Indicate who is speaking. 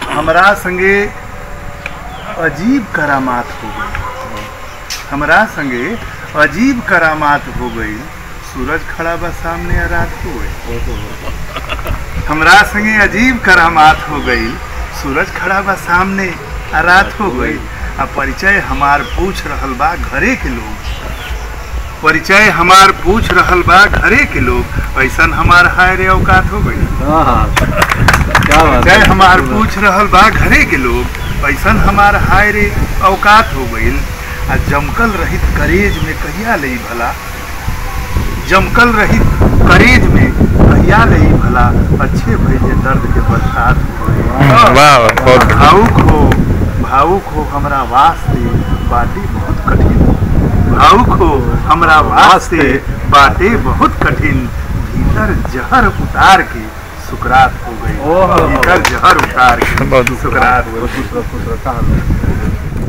Speaker 1: हमरा संगे अजीब करामात हो गई हमरा संगे अजीब करामात हो गई सूरज खड़ा बा सामने आ रात हो गई हमरा संगे अजीब करामात हो गई सूरज खड़ा बा सामने आ रात हो गई आ परिचय हमार पूछ रहल बा घरे के लोग परिचय हमार पूछ रहल बा घरे के लोग ऐसन हमार हाय रे औकात हो गई
Speaker 2: हाँ हाँ क्या बात
Speaker 1: जय
Speaker 2: है
Speaker 1: हमार पूछ रहल बा घरे के लोग ऐसन हमार हाय रे औकात हो गईल आ जमकल रहित करेज में कहिया लई भला जमकल रहित करेज में कहिया लई भला अच्छे भइले दर्द के बरसात हो गई
Speaker 3: वाह बहुत
Speaker 1: भावुक हो भावुक हो हमरा वास्ते बाटे बहुत कठिन भावुक हो हमरा वास्ते बाटे बहुत कठिन भीतर जहर उतार के सुकरात हो गई
Speaker 2: ओहो।
Speaker 1: भीतर जहर उतार के
Speaker 3: बहुत
Speaker 1: सुकरात हो गई
Speaker 2: खुश रहो, खुश रहो, कहाँ लो?